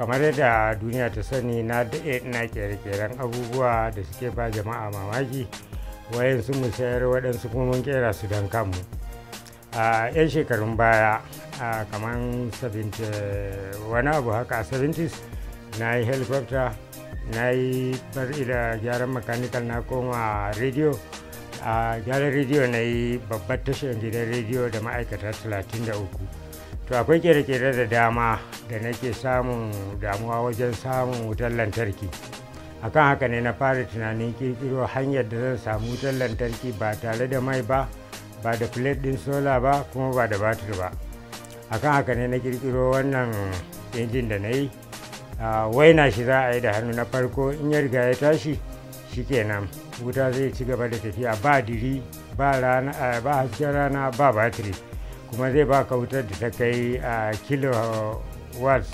kamar yadda duniya ta sani na daɗe ina kere-keren abubuwa da suke ba jama'a mamaki wayansu mu sayar waɗansu kuma mun kera su don kanmu a 'yan shekarun baya a kamar 70 wani abu haka a 70s na yi helicopter na yi bar da gyaran mechanical na koma rediyo a gyaran rediyo na yi babbar tashar gidan rediyo da ma'aikata 33 to akwai kere-kere da dama da nake samun damuwa wajen samun wutar lantarki akan haka ne na fara tunanin kirkiro hanyar da zan samu wutar lantarki ba tare da mai ba ba da plate din sola ba kuma ba da batir ba akan haka ne na kirkiro wannan injin da na yi waina shi za a yi da hannu na farko in ya riga ya tashi shikenan wuta zai ci gaba da tafiya ba diri ba hasken rana ba batiri kuma zai baka wutar da ta kai a kilowatts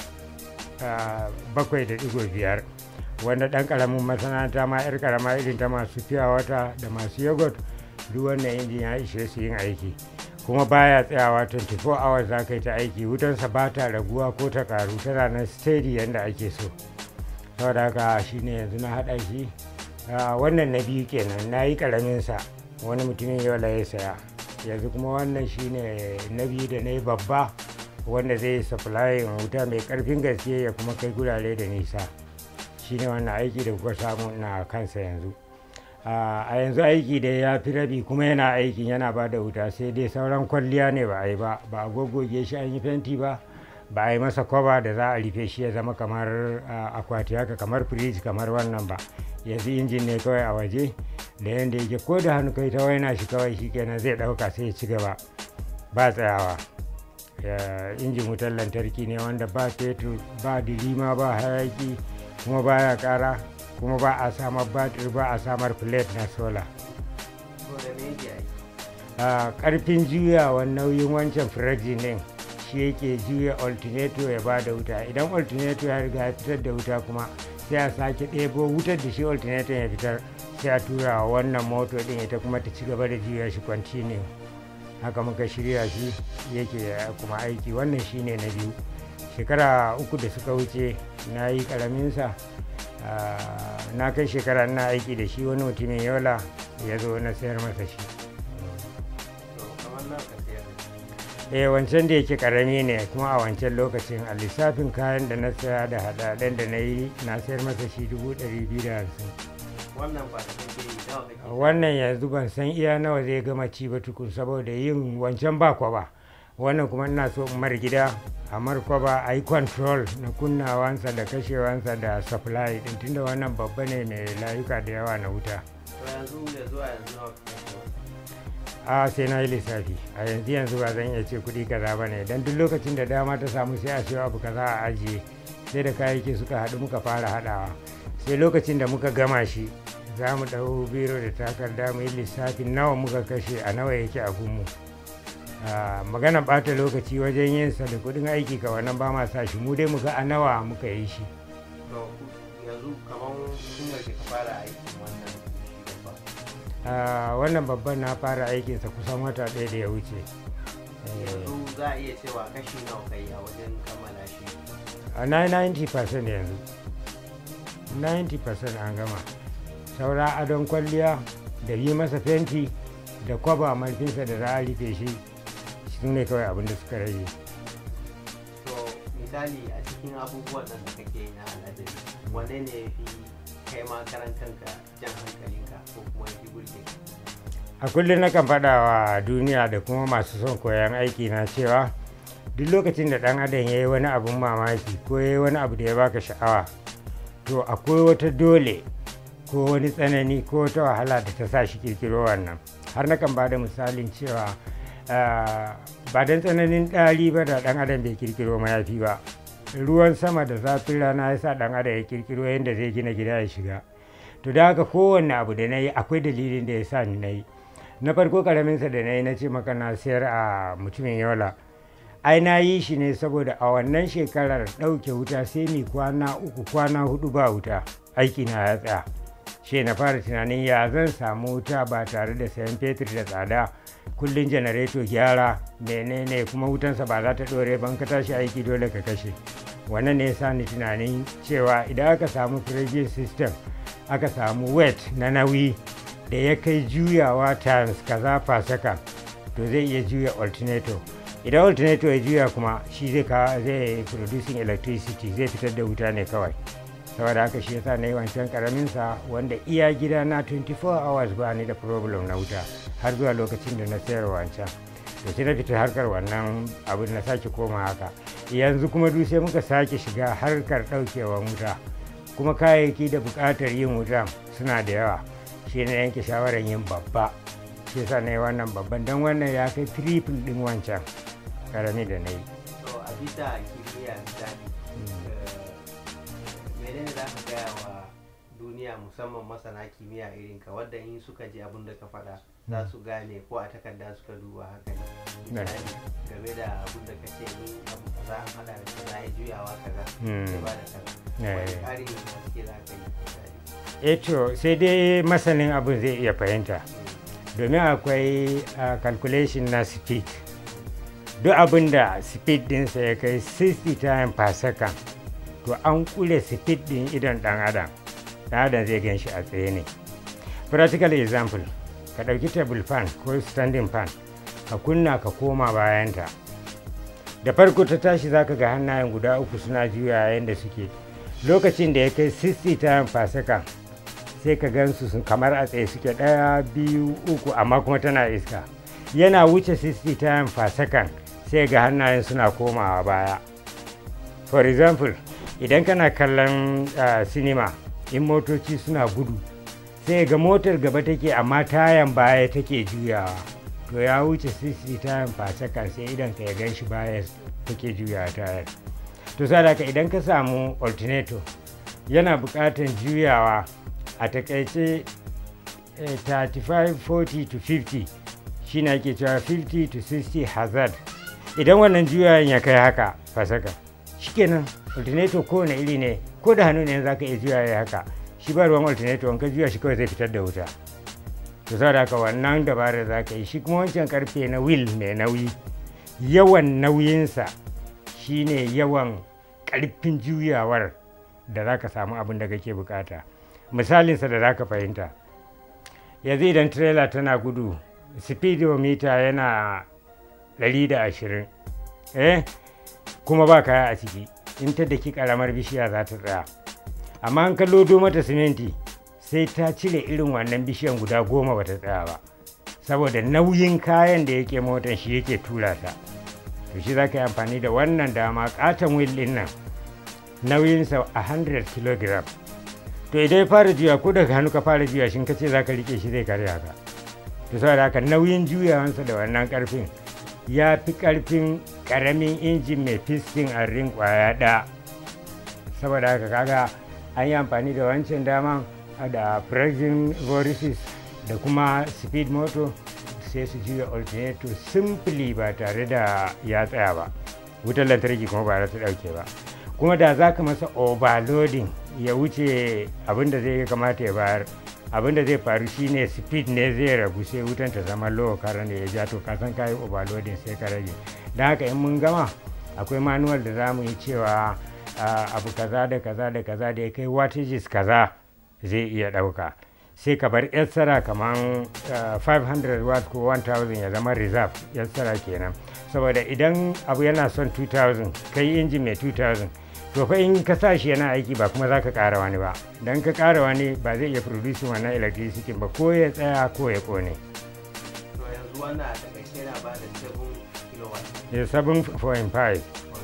bakwai da digo biyar wanda ɗan ƙaramin masana'anta ma 'yar ƙarama irin ta masu fiya wata da masu yogurt duk wannan injin ya ishe su yin aiki kuma baya tsayawa 24 hours za ka yi ta aiki wutansa ba ta raguwa ko ta karu tana nan steady yadda ake so saboda haka shine yanzu na haɗa shi wannan na biyu kenan na yi ƙaraminsa wani mutumin yau ya saya yanzu kuma wannan shine na biyu da na yi babba wanda zai yi supplying wuta mai ƙarfin gaske ya kuma kai gurare da nisa shine wannan aiki da kuka samu na kansa yanzu a yanzu aiki da ya fi rabi kuma yana aikin yana ba da wuta sai dai sauran kwalliya ne ba a yi ba ba a goggoge shi an yi fenti ba ba a yi masa kwaba da za a rufe shi ya zama kamar akwati haka kamar firij kamar wannan ba yanzu injin ne kawai a waje da yadda yake ko da hannu kai ta waina shi kawai shi kenan zai ɗauka sai ya ci gaba ba tsayawa injin wutar lantarki ne wanda ba fetur ba dilima ba hayaki kuma baya kara kuma ba a samar batir ba a samar plate na sola karfin juyawan nauyin wancan firajin din shi yake juya alternator ya ba da wuta idan alternator ya riga ya fitar da wuta kuma sai a sake ɗebo wutar da shi alternator ya fitar sai a tura wa wannan moto din ita kuma ta ci gaba da juya shi continue haka muka shirya shi yake kuma aiki wannan shine na biyu shekara uku da suka wuce na yi karaminsa na kai shekara na aiki da shi wani mutumin yola ya zo na sayar masa shi eh wancan da yake karami ne kuma a wancan lokacin a lissafin kayan da na saya da hadaden da na yi na sayar masa shi dubu ɗari biyu da hamsin wannan yanzu ban san iya nawa zai gama ci ba tukun saboda yin wancan ba kwa ba wannan kuma ina so mar gida a markwaba a yi control na kunnawansa da kashewansa da supply din tunda wannan babba ne mai layuka da yawa na wuta a sai na yi lissafi a yanzu yanzu ba zan iya ce kuɗi kaza ba ne don duk lokacin da dama ta samu sai a siyo abu kaza a ajiye sai da kayayyaki suka haɗu muka fara haɗawa sai lokacin da muka gama shi za mu ɗau biro da takarda mu yi lissafin nawa muka kashe a nawa yake a gunmu magana ɓata lokaci wajen yin sa da kuɗin aiki ka wannan ba ma sa shi mu dai muka a nawa muka yi shi yanzu kamar sun ka fara aikin wannan wannan babban na fara aikinsa kusan wata ɗaya da ya wuce yanzu za a iya cewa kashi nawa kai a wajen kammala shi a 90% yanzu 90% an gama saura adon kwalliya da yi masa fenti da kwaba marfinsa da za a rufe shi su ne kawai abin da suka rage to misali a cikin abubuwan nan da kake yi na al'adari wanne ne ya fi kai ma karan kanka jan hankalinka ko kuma ya fi burge a kullum nakan faɗa wa duniya da kuma masu son koyon aiki na cewa duk lokacin da ɗan adam ya yi wani abun mamaki ko ya yi wani abu da ya baka sha'awa to akwai wata dole ko wani tsanani ko wata wahala da ta sa shi kirkiro wannan har nakan ba da misalin cewa ba don tsananin ɗari ba da ɗan adam bai kirkiro mayafi ba ruwan sama da zafin rana ya sa ɗan adam ya kirkiro yadda zai gina gida ya shiga to da haka kowanne abu da na yi akwai dalilin da ya sa ni na yi na farko karaminsa da na yi na ce maka na sayar a mutumin yola ai na yi shi ne saboda a wannan shekarar ɗauke wuta sai mi kwana uku kwana hudu ba wuta aiki na ya tsaya shi na fara tunanin ya zan samu wuta ba tare da sayan fetur da tsada kullum janareto gyara menene kuma wutansa ba za ta ɗore ban ka tashi aiki dole ka kashe wannan ne ya ni tunanin cewa idan aka samu firejin system aka samu weight na nauyi da ya kai juyawa times kaza per second to zai iya juya alternator idan alternator ya juya kuma shi zai zai producing electricity zai fitar da wuta ne kawai saboda haka shi yasa na yi wancan karamin sa wanda iya gida na 24 hours ba ni da problem na wuta har zuwa lokacin da na sayar wancan to sai na fita harkar wannan abin na sake koma haka yanzu kuma duk sai muka sake shiga harkar daukewa wuta kuma kayayyaki da buƙatar yin wuta suna da yawa shi na yanke shawarar yin babba shi yasa na yi wannan babban don wannan ya kai triple din wancan karami da na yi to a bisa kimiyya misali menene za ka gaya wa duniya musamman masana kimiyya irin ka wadda in suka ji abin da ka faɗa za su gane ko a takarda suka duba haka ne misali game da abin da ka ce in abu kaza an hada da kaza ya juyawa kaza sai ba da kaza wani ƙarin haske za ka yi misali eh to sai dai masanin abin zai iya fahimta domin akwai calculation na speed duk abin da speed dinsa ya kai 60 time per second to an kule speed din idon dan adam dan adam zai gan shi a tsaye ne practical example ka ɗauki table fan ko standing fan ka kunna ka koma bayanta da farko ta tashi zaka ga hannayen guda uku suna juya yayin da suke lokacin da ya kai 60 time per second sai ka gansu sun kamar a tsaye suke ɗaya biyu uku amma kuma tana iska yana wuce 60 time per second sai ga hannayen suna komawa baya for example idan kana kallon uh, sinima in motoci suna gudu sai ga motar gaba take amma tayan baya take juyawa to ya wuce 60 time per second sai idan ka ya gan shi baya take juyawa tayar to sadaka idan ka samu alternator yana buƙatar juyawa a takaice 35 40 to 50 shi na ke cewa 50 to 60 hazard idan wannan juyawan ya kai haka fasaka shikenan alternator kowane iri ne ko da hannu ne za ka iya juya ya haka shi ba ruwan alternator ka juya shi kawai zai fitar da wuta to saboda haka wannan dabarar za ka yi shi kuma wancan karfe na wheel mai nauyi yawan nauyinsa shine yawan karfin juyawar da za ka samu abin da kake bukata misalinsa da za ka fahimta yanzu idan trailer tana gudu speedometer yana 120 eh kuma ba kaya a ciki in ta daki karamar bishiya za ta tsaya amma an kallo mata siminti sai ta cire irin wannan bishiyan guda goma ba ta tsaya ba saboda nauyin kayan da yake motan shi yake tura ta to shi za ka yi amfani da wannan dama katon wheel din nan nauyinsa a 100 kg to idan ya fara juya ko daga hannu ka fara juya shi ka ce za ka rike shi zai karya ka to saboda haka nauyin juyawansa da wannan karfin ya fi karfin karamin injin mai fiskin a rin kwaya ɗaya saboda haka kaga an yi amfani da wancan daman da pressing vortices da kuma speed motor sai su juya alternator simply ba tare da ya tsaya ba wutar lantarki kuma ba za ta ɗauke ba kuma da za ka masa overloading ya wuce abin da zai kamata ya bayar abin da zai faru shine speed ne zai ragu sai wutan ta zama low current ya ja to ka san kayi overloading sai ka rage don haka in mun gama akwai manual da za mu yi cewa abu kaza da kaza da kaza da ya kai wattages kaza zai iya ɗauka sai ka bar yassara kamar 500 watt ko 1000 ya zama reserve yassara kenan saboda idan abu yana son 2000 kai injin mai 2000 to fa in ka sa shi yana aiki ba kuma za ka ƙara wani ba don ka ƙara wani ba zai iya produce wannan electricity ba ko ya tsaya ko ya kone to yanzu wannan a takaice na ba da 7 kilowatt ya 7.5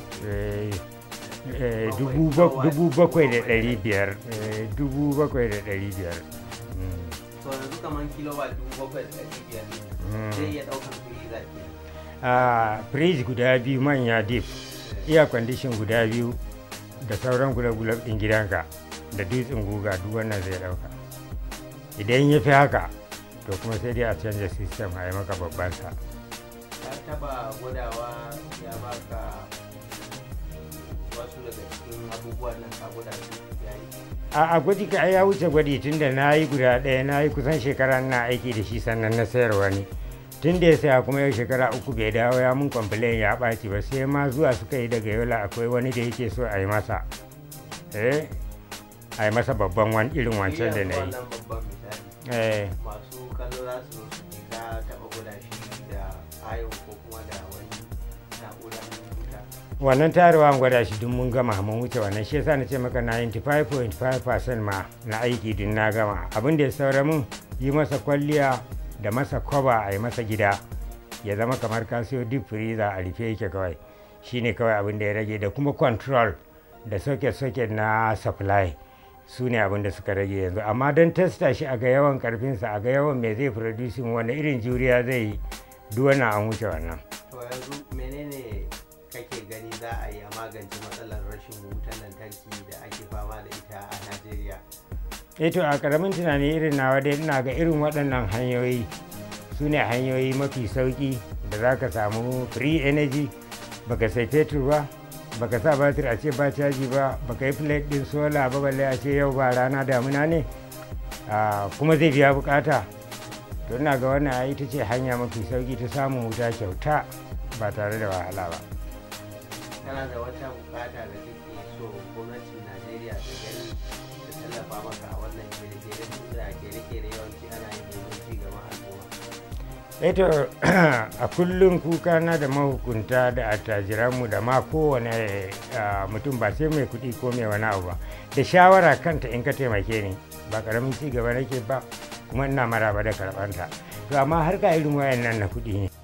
dubu bakwai da ɗari biyar dubu bakwai da ɗari biyar to yanzu kamar kilowatt dubu bakwai da ɗari biyar ne zai iya ɗaukar freezer ke a fridge guda biyu manya deep iya condition guda biyu da sauran gulab-gulab ɗin gidanka da dutsen guga duk wannan zai ɗauka idan ya fi haka to kuma sai dai a canza system a yi maka babban sa ka taba gwadawa ya baka wasu daga cikin abubuwan nan ka gwada su yayi a gwaji ka ya wuce gwadi tun da na yi guda ɗaya na yi kusan shekara na aiki da shi sannan na sayar wani tun da ya saya kuma yau shekara uku bai dawo ya mun complain ya ɓaci ba sai ma zuwa suka yi daga yola akwai wani da yake so a yi masa eh a yi masa babban wani irin wancan da na yi wannan babban misali eh masu kallo za su zo su ce ka taɓa gwada shi da ayon ko kuma da wani na'urar wuta wannan tarewa an gwada shi duk mun gama mun wuce wannan shi yasa na ce maka 95.5% ma na aiki din na gama abin da ya saura mun yi masa kwalliya da masa kwaba a yi masa gida ya zama kamar ka siyo deep freezer a rufe yake kawai shine kawai abin da ya rage da kuma control da socket socket na supply su ne abin da suka rage yanzu amma don testa shi a ga yawan karfinsa a ga yawan mai zai producing wani irin juriya zai yi duk wannan an wuce wannan to yanzu menene kake gani za a yi a magance matsalar rashin wutan lantarki da ake fama da ita a najeriya eh to a karamin tunani irin nawa dai ina ga irin waɗannan hanyoyi su ne hanyoyi mafi sauƙi da za ka samu free energy baka sai fetur ba baka sa batir a ce ba caji ba baka yi plate din sola ba balle a ce yau ba rana damuna ne Ah, kuma zai biya bukata to ina ga wannan ai ita ce hanya mafi sauƙi ta samun wuta kyauta ba tare da wahala ba kana da wata bukata da kake so gwamnatin najeriya ta gani ta tallafa maka a wannan kere-kere tun da kere-kere yawanci ana yin domin ci gaban al'umma eto a kullum kuka na da mahukunta da attajiranmu da ma kowane ah, mutum ba sai mai kuɗi ko mai wani abu ba da shawara kanta in ka taimake ni ba karamin ci gaba nake ba kuma ina maraba da karɓanta to amma har ka irin wayan nan na kuɗi ne